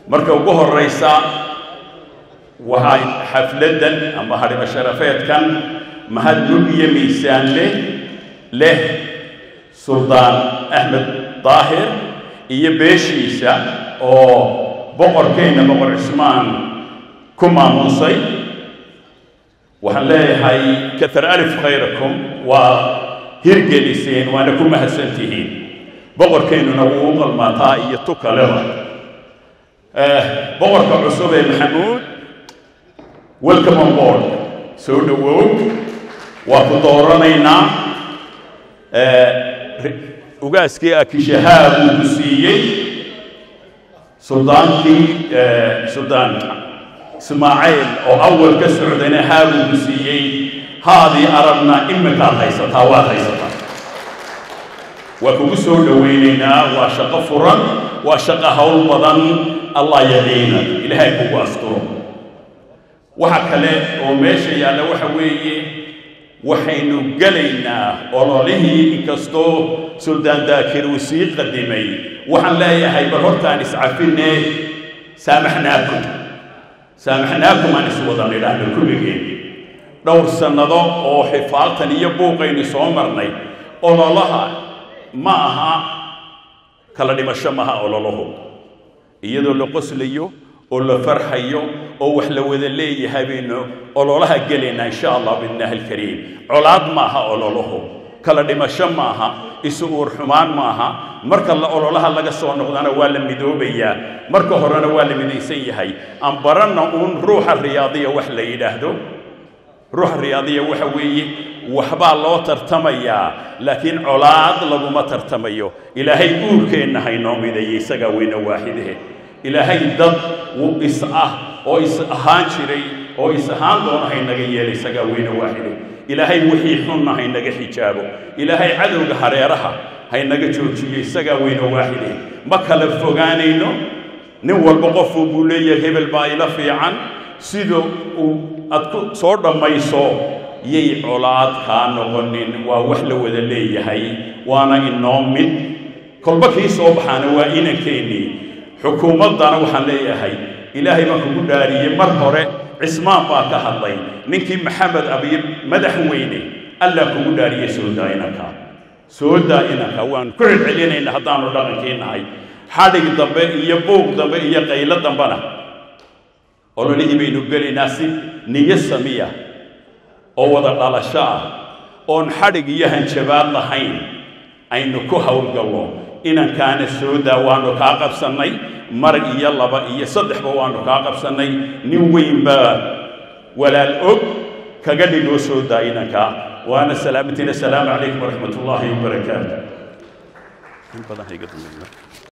marka ugu horraysa waxaa xafladdan ama hadhimo sharafeedkan mahad lug iyo miisaan leh leh suldaan axmed daahir iyo beeshiisa oo boqorkeenna boqor cismaan ku maamuusay waxaan leeyahay katar alif khayrakum waa hirgeliseen waana ku mahadsan tihiin boqorkeennuna wuu u qalmaataa iyo tu kaleba boqorka cusub ee maxamuud welcome on board soo dhowow waa ku dooranaynaa ugaaskii akishahaa uu ku siiyey suldaankii suldaan ismaaciil oo awal ka socdayna haa buu ku siiyey haadii arabna iminkaad haysataa waad haysataa waa kugu soo dhowaynaynaa waa shaqo furan waa shaqo hawl badan allah yadiina ilaahay kugu asturo waxa kale oo meesha yaalla waxa weeye waxaynu gelaynaa ololihii inkastoo suldaan daakir uu sii qadimay waxaan leeyahay bal hortaan iscafinne saamaxnaakum saamaxnaakum aan iswada nidhaahno kulligeen dhowr sannado oo xifaaltan iyo buuqaynu soo marnay ololaha ma aha kala dhimasho maha ololahu iyadoo la qoslayo oo la farxayo oo wax la wada leeyahay baynu ololaha gelaynaa insha allah biidnaahi alkariim colaad maaha ololuhu kala dhimasho maaha isu uur xumaan maaha marka la ololaha laga soo noqdana waa la midoobayaa marka horena waa la midaysan yahay aan baranna uun ruuxa riyaadiya wax la yidhaahdo ruuxa riyaadiya waxa weeye waxbaa loo tartamayaa laakiin colaad laguma tartamayo ilaahay uurkeenna haynoo mideeyey isagaa weyne waaxidahe ilaahay dad is ah oo is ahaan jiray oo is ahaan doona haynaga yeela isagaa weyne waaxide ilaahay wixii xunna haynaga xijaabo ilaahay cadowga hareeraha haynaga joojiyo isagaa weyne waaxide ma kala fogaanayno nin walba qofuu buu leeyahay hebel baa ila fiican sida uu aad ku soo dhammayso yay colaad kaa noqonin waa wax la wada leeyahay waana inoo mid kolba kii soo baxaana waa inankeenii xukuumaddana waxaan leeyahay ilaahay baan kugu dhaariyey mar hore cismaan baa ka hadlay ninkii maxamed abiy madaxweyne allah kugu dhaariyey soo daa inanka soo daa inanka waan ku celcelinayna haddaanu dhaqankii nahay xadhig dambe iyo buuq dambe iyo qaylo dambena ololihii baynu gelaynaa si niyo samiya oo wada dhalasho ah oon xadhig iyo hanjabaad lahayn aynu ku howlgallo inankaana soo daa waanu kaa qabsannay mar iyo laba iyo saddexba waanu kaa qabsannay nin weyn baa walaal og kaga dhigoo soo daa inankaa waana salaamatina asalaamu calaykum waraxmat ullaahi wabarakaatu